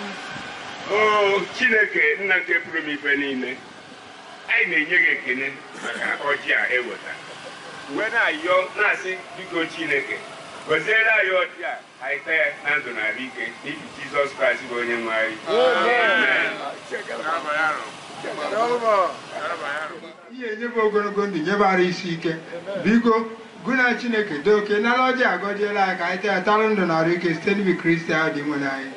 o chineke nna nke pụrụ m ife niile anyị na-enye gị ekele maka ọjị a eweta wee na-ayọ na-asị biko chineke gọziere anyị ọjị a anyị taa ya na ndụ na ahụ ike n'ihi jizọs kraịst bụ onye nwe anyị Amen. ihe enyebe ogologo ndụ nyebara isi ike biko gụna chineke dị oke nara ọjị agọjiela anyị ka anyị taa ya tara ndụ na arụ ike site n'ibi kristi ahụ dị nwe anyị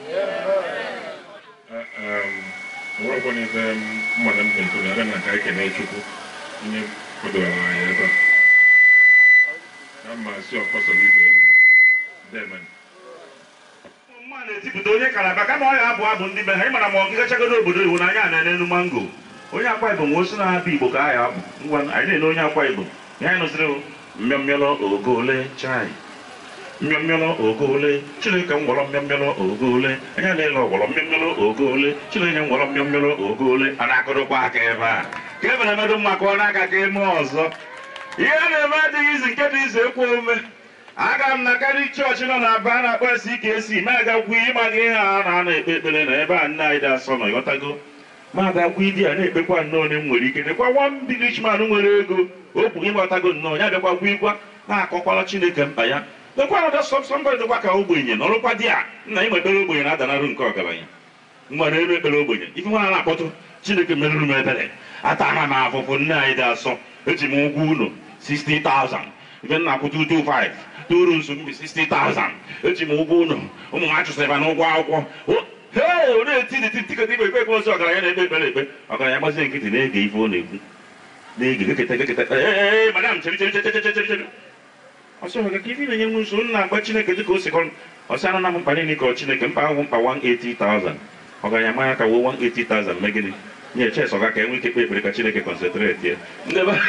nwekwa n'ife mmadụ m ga-ekwu na aga na ka ekene chukwu onye kwadoro anyị ebe a na mma si ọkọsọ ibe eme demen mma na-etipụta onye kalaba kama ọ ya abụ abụ ndị be ha ịmara ma ọ gịgachagodo obodo iwu n'anya na n'elu mango onye akwa igbo nwe osi na-abịa igbo ka aha abụ ngwa anyị na-ele onye akwa igbo ihe anyị nụsịrị mmịọmmịọlọ ogo ole chai mmịọmmịọlọ ogo ole chineke m gwọrọ mmịọmmịọlọ ogo ole anyị na-ele ọgwọrọ mmịọmmịọlọ ogo ole chineke m gwọrọ mmịọmmịọlọ ogo ole a na-akụrụkwa aka ebe a ka e mere emedo mma ka ọ na-aka ka eme ọzọ ihe a na-eme adịghị izi nke dị ize ekwe omume aga m na karị chọọchị nọ na aba a na-akpọ esi ike esi ma agakwu ịma gị ihe a na ana ekpe ekpere na ebe a nne anyị dị asọ nọ ịghọtago ma agakwu idi a na-ekpekwa nnọọ onye m nwere ike nekwa nwa mbilish man nwere ego okwu ịghọtago nnọọ ya bịakwa gwa ịgwa na-akọkwala chineke mkpa ya lekwa nọda sọmbọdị dịkwa ka ogbenye n'ọrụkwa di a nna ịma ekpere ogbenye na-adanarụ nke ọgaranya mgbe na-elu ekpere ogbenye ife nwa na-akpọtụ chineke merụrụ m ebere atara m afụfụ nne anyị dị asọ eji m ụgwọ ụlọ 60,000 ife nna akwụ 225 toro nso mbi 60,000 eji m ụgwọ ụlọ ụmụ m achụsịrị na ụgwọ akwụkwọ O- hee ọ na-eti eti tikọta ikpe ekpe ekpe ozi ọgaranya na-ekpe ekpere ekpe ọgaranya gbazie nkịtị na-ege ife ọ na-ekwu na-ege geketa geketa ee madam chere chere chere chere chere chere ọsọ ka ife na-enye nwe nso nna agba chineke dịka o si kọ ọsị anụ na m mkpa niile kọrọ chineke mkpa ahụ mkpa 180,000 ọgaranya manya ka wuo 180,000 mee gịnị nye ches ọga ka enwe ike kpe ekpere ka chineke konsentreti ya ndị be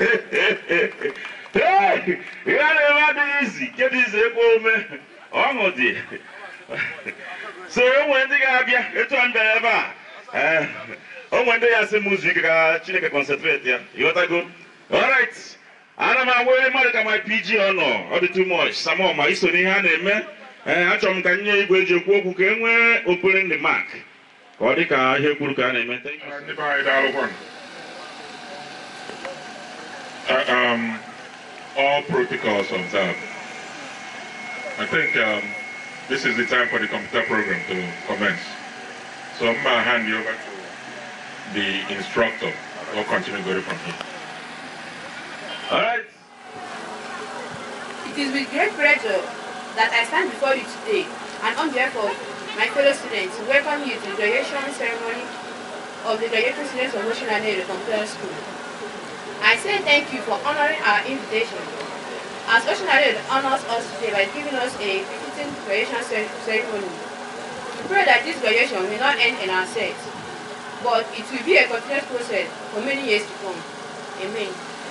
Hey! ihe a na-eme adịghị izi nke dị izi ekwe ome ọṅụ dị so enwe ndị ga-abịa etu a m bịara ebe a ee onwe ndị ya sị m ụzọ ike ka chineke konsentreti ya ịghọtago alright ana m agwa onye mmadụ ka my pg ọ nọ ọ dị too much samo ma iso n'ihe a na-eme ee achọrọ m ka nye igwe eji ekwu okwu ka e nwee okpere ndị mak ka ọ dị ka ihe kwuru ka a na-eme Thank you. ndị be anyị daalụkwa Uh, um, all protocols observed. I think um, this is the time for the computer program to commence. So I'm going to hand you over to the instructor. We'll continue going from here. All right. It is with great pleasure that I stand before you today and on behalf of my fellow students to welcome you to the graduation ceremony of the graduating students of Ocean and Computer School. I say thank you for honoring our invitation. As Ocean honors us today by giving us a befitting graduation cer- ceremony. We pray that this graduation will not end in our set, but it will be a continuous process for many years to come. Amen.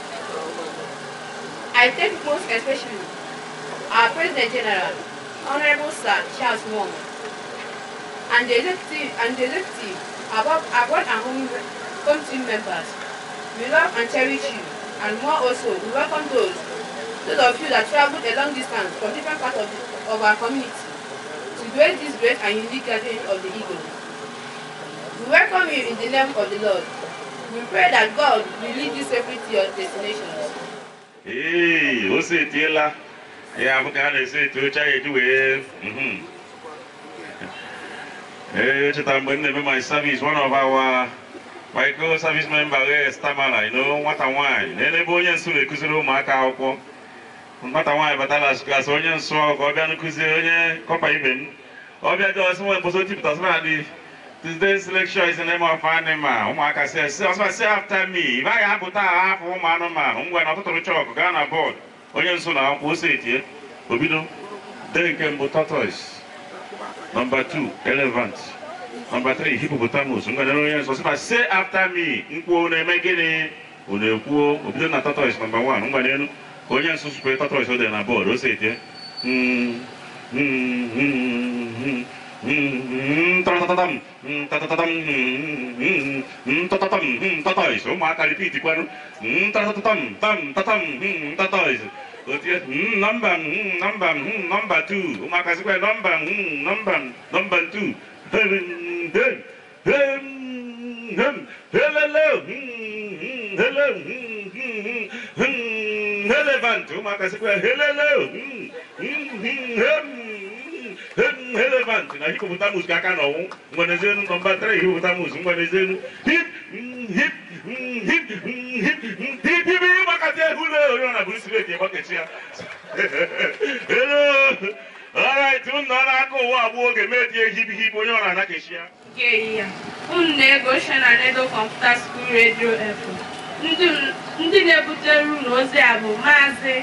I thank most especially our President General, Honorable Sir Charles Wong, and the executive and the executive above abroad and home home team members. We love and cherish you, and more also, we welcome those those of you that traveled a long distance from different parts of, the, of our community to grace this great and unique gathering of the Eagle. We welcome you in the name of the Lord. We pray that God will lead you safely to your destinations. Ee, o setiela ya bụ ka a na-esi eti oche anyị eji wee mhm. ee cheta mgbe m na-eme my service one of our micro service member wee stamara you know nwata nwaanyị na ebe onye nso na-ekụziri ụmụaka akwụkwọ nwata nwaanyị batara klas onye nsọ ka ọ bịa nkụzi onye kọpa ibe m ọ bịa dị ọsị nwe mposo tipụta sị na dị Today's lecture is the name of animal. Ụmụaka sị sị ọsọ sị after me. Ị gaghị apụta ahapụ ụmụ anụmanụ ngwa na ọtụtụrụ chọọkụ gaa na bọọdụ. Onye nso na akwụkwọ ose etie. Obido. Dee nke mbụ tortoise. Number two, elephant. Number three, hippopotamus. Ngwa na onye nso sị ma say after me. Nkwuo na-eme gịnị? Unu ekwuo. Obido na tortoise number one. Ngwa n'elu. Ka onye nso sụpụrụ tortoise o dee na bọọdụ ose etie. Mm, mm, mm, mm. Mm, tatatatam, mm, tatatatam, mm, mm, mm, tatatam, mm, tortoise. ụmụaka repeat kwanụ Mm, tatatatam, tam, tatam, mm, tortoise. Otie, mm, nọmba mm, nọmba mm, nọmba two ụmụaka sịkwa nọmba mm, nọmba nọmba two relevant ụmụaka sịkwa helelo relevant na hippopotamus ka aka n'ọnwụ ngwanezenu nọmba 3 hippopotamus ngwanezenu hip hip hip hip hip hip ịgbakọta ehule onye ọ na-bụrụ sireti ịgbakechi ya hello alright unu nọ n'aka ụwa abụọ oge medie hip hip onye ọ na-anakechi ya nke ehihie unu na-ego ochie na redio kọmputa skuul redio efu ndị na-ebutere unu ozi a bụ maazị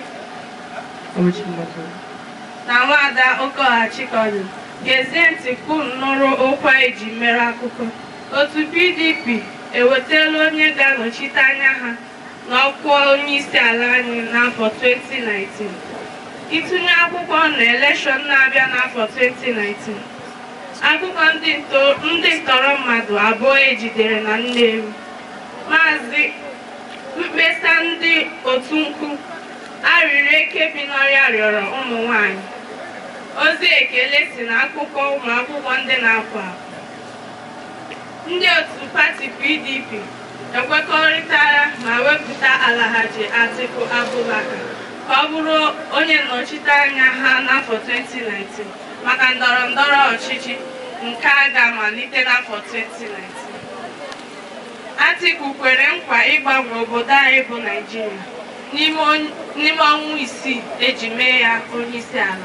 na nwaada okeọha chikọdị gezie ntị ka unu nụrụ okwu eji mere akụkọ otu pdp ewetala onye ga-anọchite anya ha n'ọkwa onye isi ala anyị n'afọ 2019 ịtụnye akwụkwọ na elekshọn na-abịa n'afọ 2019 akụkọ ndị nto- ndị ntọrọ mmadụ abụọ ejidere na Nnewi maazị mkpesa ndị otu nkụ arịrị eke bi n'ọrịa rịọrọ ụmụ nwanyị ozi ekele si na akụkọ ụmụ akwụkwọ ndị na-apụ apụ ndị otu pati pdp ekwekọrịtara ma wepụta alhaji atiku abubakar ka ọ bụrụ onye nnọchite anya ha n'afọ 2019 maka ndọrọ ndọrọ ọchịchị nke a ga-amalite n'afọ 2019 atiku kwere nkwa ịgbanwe obodo anyị bụ naijiria n'ime on- n'ime ọnwa isii eji mee ya onye isi ala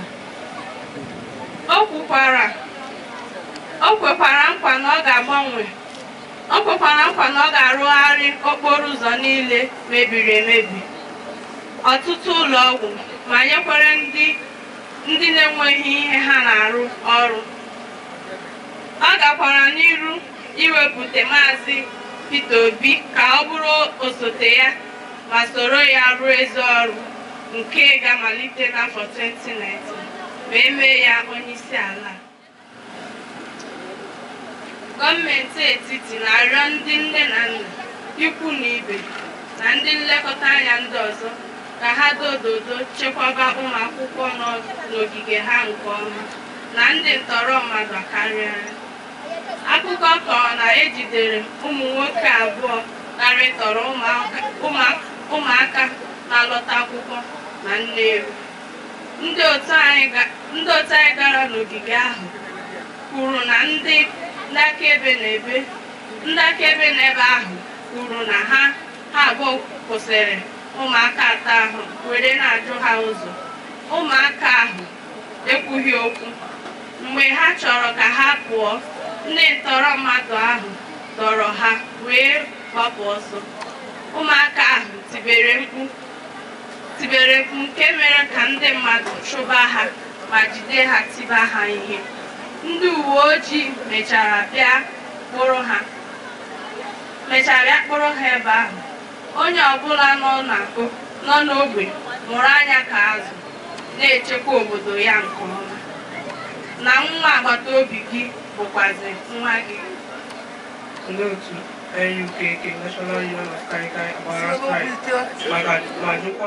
o kwukwara o kwekwara nkwa na ọ ga-agbanwe o kwekwara nkwa na ọ ga-arụgharị okporo ụzọ niile mebiri emebi ọtụtụ ụlọ ọgwụ ma nyekwara ndị ndị na-enweghị ihe ha na-arụ ọrụ ọ gakwara n'iru iwepụta maazị Peter Obi ka ọ bụrụ osote ya ma soro ya rụọ ezi ọrụ nke ga-amalite n'afọ 2019 wee mee ya onye isi ala gọọmenti etiti na-arịọ ndị nne na nna ikwu na ibe na ndị nlekọta anya ndị ọzọ ka ha dododo chekwaba ụmụ akwụkwọ nọ n'ogige ha nke ọma na ndị ntọrọ mmadụ karịa akụkọ kọrọ na ejidere ụmụ nwoke abụọ karịtọrọ ụmụaka- ụmụ- ụmụaka na-alọta akwụkwọ na Nnewi ndị otu anyị ga- ndị otu anyị gara n'ogige ahụ kwuru na ndị ndị akaebe n'ebe ndị akaebe n'ebe ahụ kwuru na ha ha abụọ kwụsịrị ụmụaka atọ ahụ were na-ajụ ha ụzọ ụmụaka ahụ ekwughị okwu mgbe ha chọrọ ka ha pụọ ndị ntọrọ mmadụ ahụ dọrọ ha wee gbapụ ọsọ ụmụaka ahụ tibere mkpu tibere mkpu nke mere ka ndị mmadụ chụba ha ma jide ha tiba ha ihe ndị uwe ojii mechara bịa kpụrụ ha mechara bịa kpụrụ ha ebe ahụ onye ọbụla nọ na- nọ n'ogbe mụrụ anya ka azụ na-echekwa obodo ya nke ọma na nwa agbata obi gị bụkwazi nwa gị ndị otu NUKK National Union of Kaikai agbara strike maka ma jụkwa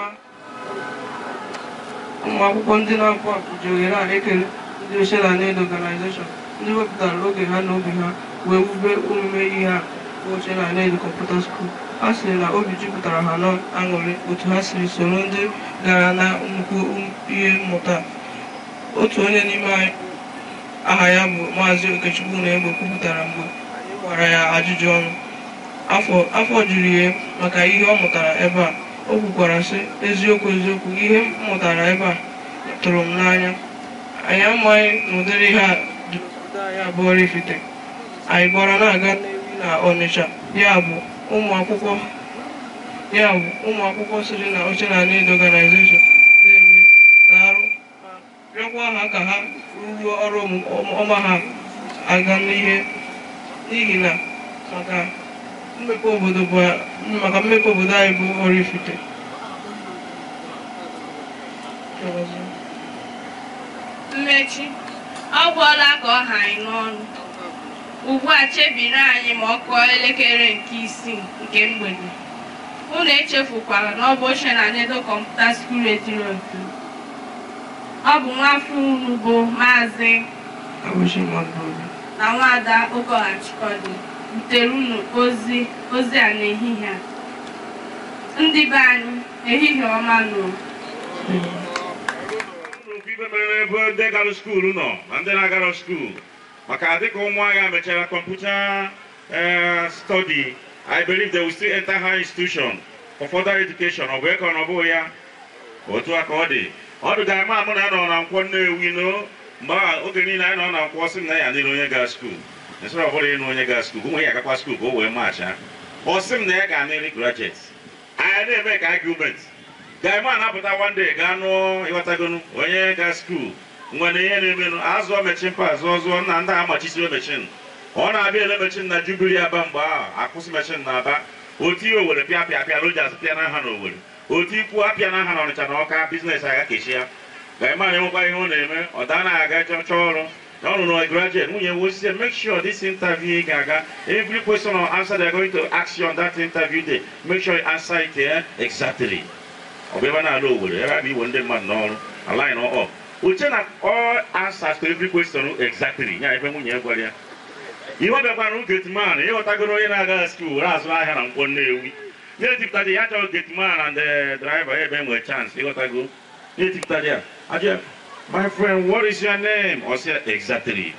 ụmụ akwụkwọ ndị na-apụ apụ ji ohere a ekele ndị ochie na Need Organization ndị wepụtara oge ha na obi ha wee wube omume ihe a bụ ochie na Need Computer School ha sịrị na obi jupụtara ha n'aṅụrị otu ha siri soro ndị gara na nnukwu ihe mmụta otu onye n'ime anyị aha ya bụ maazị okechukwu na egbe kwupụtara mgbe anyị gbara ya ajụjụ ọnụ afọ afọ juru ya maka ihe ọ mụtara ebe a o kwukwara sị eziokwu eziokwu ihe m mụtara ebe a tụrụ m n'anya anyị amaghị na ụdịrị ihe a dị obodo anyị abụọ Oraifite anyị gbara na-aga Nnewi na Ọnịcha ya bụ ụmụ akwụkwọ ya bụ ụmụ akwụkwọ siri na oche na Need Organization na-eme na-arụ ma rịọkwa ha ka ha rụruo ọrụ ọmụ- ọma ha aga n'ihe n'ihi na maka mmepe obodo bụ maka mmepe obodo anyị bụ Oraifite mmechi ọ gwọla ka ọ ha anyị n'ọnụ ugbu a chebiri anyị ma ọ kụọ elekere nke isii nke mgbede unu echefukwala na ọ bụ ochie na Nedo kọmputa skuul retiri otu ọ bụ nwafọ unu bụ maazị abụchi mmadụ obi na nwaada Ụkọghachikọdị butere unu ozi ozi a n'ehihie a ndị be anyị ehihie ọma nụ ofu ife mere ebe ndị gara skuulu nọ na ndị na-agara skuulu maka dịka ụmụagha mechara kọmputa eh, study I believe they will still enter high institution for further education ọ bụ eke ọ bụghị ya otu a ka ọ dị ọ dụga ama mụ na ya nọ na nkwọ Nnewi no mgbe a oge niile anyị nọ na nkwọ sị m na ya adịrị onye gaa skuulu nsịrị ọ bụla ịnụ onye gaa skuulu ụmụ ya agakwa skuulu ka o wee macha ọ sị m na ya ga-anịrị graduate anyị na-eme ka argument gaima na-apụta one day gaa nụọ ịghọtagonu onye ga skuul nwere ihe na-emenụ azụọ mechin pa zụọ zụọ nna ndị a machisiri mechin ọ na-abịa ele mechin na jubili aba mgbe ahụ akwụsị mechin na aba otu ihe owere pịa pịa pịa rojas pịa na aha na owere otu ikwu apịa na aha na ọnịcha na ọka biznes aga kechi ya gaima na-enwekwa ihe ọ na-eme ọ daa na aga chọọ ọrụ na ọ nụrụ graduate nwunye wosie make sure this interview ị ga-aga every question or answer they're going to ask you on that interview day make sure you answer it eh, exactly ọ bụ ebe na-ala Owerri ebe a na-iwe ndị mmadụ n'ọrụ align up uche na all answers to every question exactly ya ebe nwunye ya gwara ya ihe ọ bịakwara na getman ịghọtagoro onye na-aga skuul were azụ ahịa na nkwọ Nnewi na-etipụtaji ya chọrọ getman and the driver ya ebe nwere chance ịghọtago na-etipụtaji ya ajụ ya my friend what is your name ọ sị ya exactly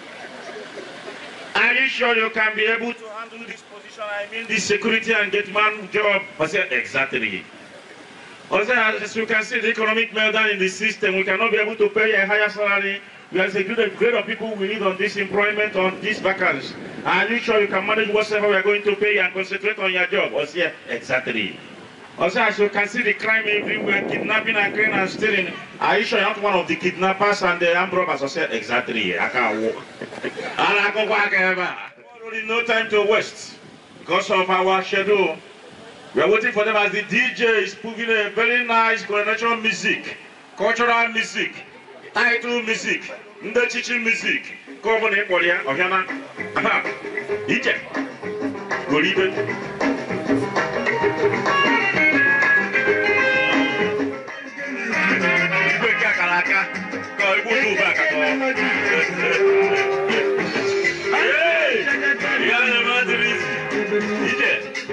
Are you sure you can be able to handle this position? I mean, this security and gateman job. I said, exactly. Also, as you can see, the economic meltdown in the system, we cannot be able to pay a higher salary. We have a great, grade of people we need on this employment, on this vacancy. Are you sure you can manage whatever we are going to pay and concentrate on your job? Also, yeah, exactly. Also, as you can see, the crime everywhere, kidnapping and killing and stealing. Are you sure you're not one of the kidnappers and the armed robbers? I said, exactly. I can't walk. And I go back ever. No time to waste because of our schedule. We are waiting for them as the DJ is putting a very nice coronation music, cultural music, title music, ndị chichi music. Nke ọ bụla ị kpọrọ ya, ọhịa na aha, ije, goro ibe. Igwe nke akara aka, ka igwe otu ube aka ka ọ. Hey! Ya na-eme adịrị isi. Ije.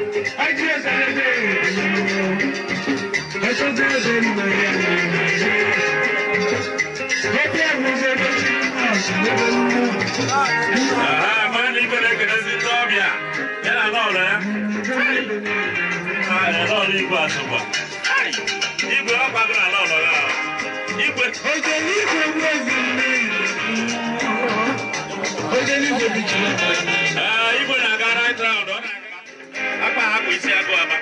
Aha, mara na ibe na-ekelezi ndị ọbịa ya na lọọlọ ya Ah, ya lọọlọ igwe asụkwa Ai, igwe ọ kwago na lọọlọ ya igwe Ah, igwe na-aga right round ọ na-aga akpa hapụ isi agụ aba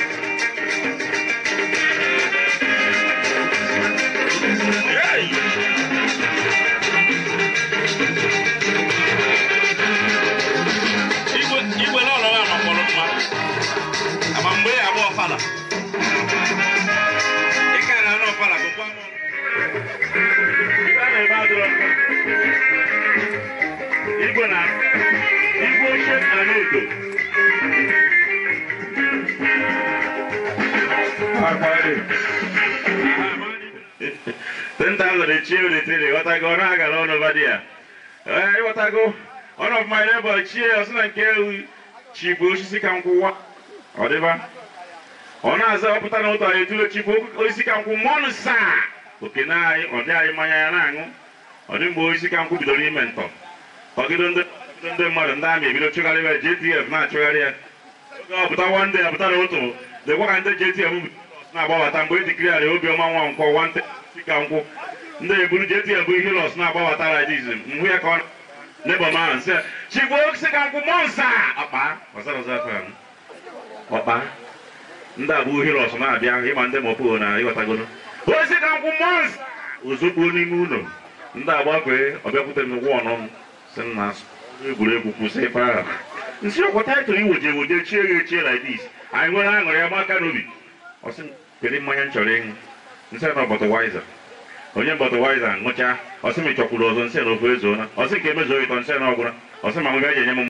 Hey! igwe igwe n'ụlọ ya makpọrọ mma ama mgbe ya agba ọfala ike a na-anụ ọfala bụ gwa m ibe a na-ebe adịrọ mma igwe na igwe ochie na n'edo Tenta lere chi welitere ghọtago ọ na-agara ọnụ ba di ya ee ịghọtago one of my neighbor chie ọsị na nke ewu chi bụ osisi ka nkwụwa ọ dịba ọ na-aza ọpụta na ụtọ etule chi bụ osisi ka nkwụ mọnụ saa oke na anyị ọ dị anyị mmanya ya na-aṅụ ọ dị mgbe osisi ka nkwụ bidoro ime ntọ ọgịdo ndị ọgịdo ndị mmadụ ndị amị ebido chụgharị ya JTF na-achụgharị ya oge ọ pụta one day apụta na ụtụ dịkwa ka ndị JTF na-agbabata mgbe ejikiri ya obiọma nwa nkwọ nwante osisi ka nkwụ ndị eburu JTF bụ ihe lọs na-agbabata radizm mgbe ya ka ọ nebo man sɛ chigbo sikanko mɔnsa ɔkpa ɔsɛrɛ ɔsɛ fɛn ɔkpa ndị a bụ ohere ọsọ na-abịa ịma ndị mọpụ na ịghọtago osikanko mọnsa ozugbo n'ime ụlọ ndị agbakwe ọbịakwute m ụgwọ ọnọ m si m na egwuregwu kwụsị ife ahụ nsi ọkwa taịtụl iwoje ewoje chie ya echie like this anyị nwere aṅụrị ya maka n'obi ọsị kedu mmanya m chọrọ ịṅụ nsị na bọtụwaiza onye bọtụwaiza ṅụcha ọsị m chọkwuru ọzọ nsị na ofu ezuona ọsị ka emezuo ịtọ nsị na ọgwụra ọsị ma m gaji enye m